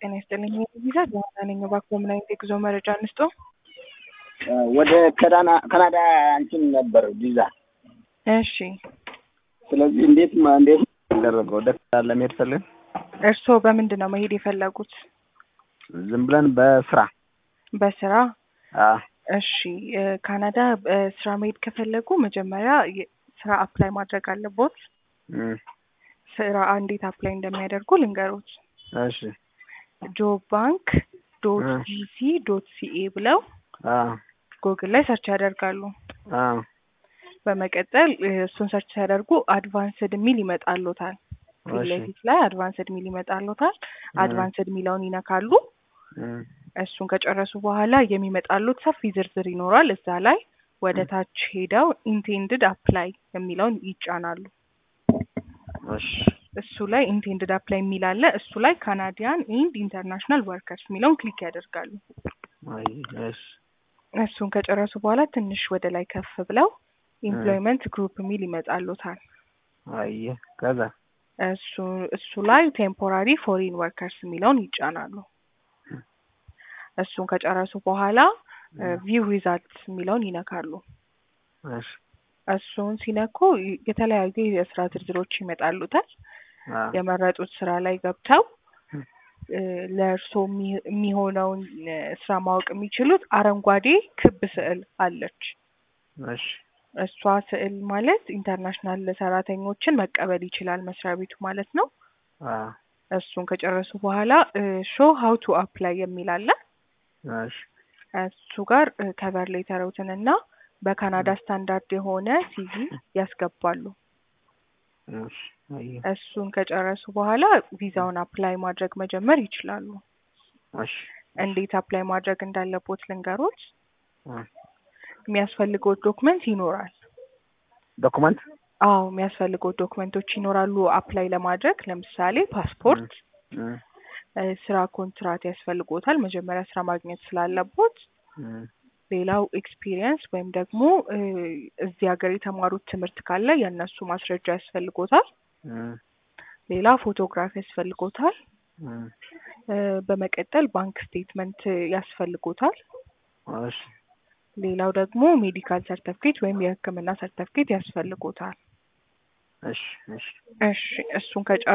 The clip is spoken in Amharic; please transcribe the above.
ጤና ይስጥልኝ። ቪዛ ጆሀና ነኝ። እባክዎ ምን አይነት የጉዞ መረጃ እንስጦ? ወደ ካናዳ እንትን ነበር ቪዛ። እሺ ስለዚህ እንዴት ማ- እንዴት ያደረገው ወደ ካናዳ ለመሄድ ፈልገን እርስዎ በምንድን ነው መሄድ የፈለጉት? ዝም ብለን በስራ በስራ? አ እሺ እ ካናዳ እ ስራ መሄድ ከፈለጉ መጀመሪያ የ- ስራ አፕላይ ማድረግ አለቦት። እም፣ ስራ እንዴት አፕላይ እንደሚያደርጉ ልንገሮት። እሺ ጆብ ባንክ ዶት እ። ጂሲ ዶት ሲኤ ብለው አ ጉግል ላይ ሰርች ያደርጋሉ። አ በመቀጠል እ እሱን ሰርች ሲያደርጉ አድቫንስድ የሚል ይመጣሎታል። ፊት እሺ ለፊት ላይ አድቫንስድ የሚል ይመጣሎታል። አድቫንስድ የሚለውን ይነካሉ። እም፣ እሱን ከጨረሱ በኋላ የሚመጣሉት ሰፊ ዝርዝር ይኖራል። እዛ ላይ ወደ ታች ሄደው ኢንቴንድድ አፕላይ የሚለውን ይጫናሉ። እሺ እሱ ላይ ኢንቴንድድ አፕላይ የሚል አለ። እሱ ላይ ካናዲያን ኢንድ ኢንተርናሽናል ወርከርስ የሚለውን ክሊክ ያደርጋሉ። አይ እሺ እሱን ከጨረሱ በኋላ ትንሽ ወደ ላይ ከፍ ብለው ኤምፕሎይመንት ግሩፕ የሚል ይመጣሉታል። አይ ከዛ እሱ እሱ ላይ ቴምፖራሪ ፎሪን ወርከርስ የሚለውን ይጫናሉ። እሱን ከጨረሱ በኋላ ቪው ሪዛልትስ የሚለውን ይነካሉ። እሺ እሱን ሲነኩ ይ- የተለያዩ የስራ ዝርዝሮች ይመጣሉታል። አ የመረጡት ስራ ላይ ገብተው እ ለእርስዎ የሚ- የሚሆነውን እ ስራ ማወቅ የሚችሉት አረንጓዴ ክብ ስዕል አለች። እሺ እሷ ስዕል ማለት ኢንተርናሽናል ሰራተኞችን መቀበል ይችላል መስሪያ ቤቱ ማለት ነው። አ እሱን ከጨረሱ በኋላ ሾ ሀው ቱ አፕላይ የሚል አለ። እሺ እሱ ጋር ከቨር ሌተሮትን እና በካናዳ ስታንዳርድ የሆነ ሲቪ ያስገባሉ። እሺ አይ እሱን ከጨረሱ በኋላ ቪዛውን አፕላይ ማድረግ መጀመር ይችላሉ። እሺ እንዴት አፕላይ ማድረግ እንዳለቦት ልንገሮት። አ የሚያስፈልገው ዶክመንት ይኖራል። ዶክመንት አዎ የሚያስፈልገው ዶክመንቶች ይኖራሉ አፕላይ ለማድረግ ለምሳሌ ፓስፖርት፣ እም፣ እ ስራ ኮንትራት ያስፈልጎታል መጀመሪያ ስራ ማግኘት ስላለቦት። እም፣ ሌላው ኤክስፒሪየንስ ወይም ደግሞ እ እዚህ ሀገር የተማሩት ትምህርት ካለ የእነሱ ማስረጃ ያስፈልጎታል። እም፣ ሌላ ፎቶግራፍ ያስፈልጎታል። እም፣ እ በመቀጠል ባንክ ስቴትመንት ያስፈልጎታል። እሺ ሌላው ደግሞ ሜዲካል ሰርተፍኬት ወይም የሕክምና ሰርተፍኬት ያስፈልጎታል። እሺ እሺ እሺ እሱን ከጨ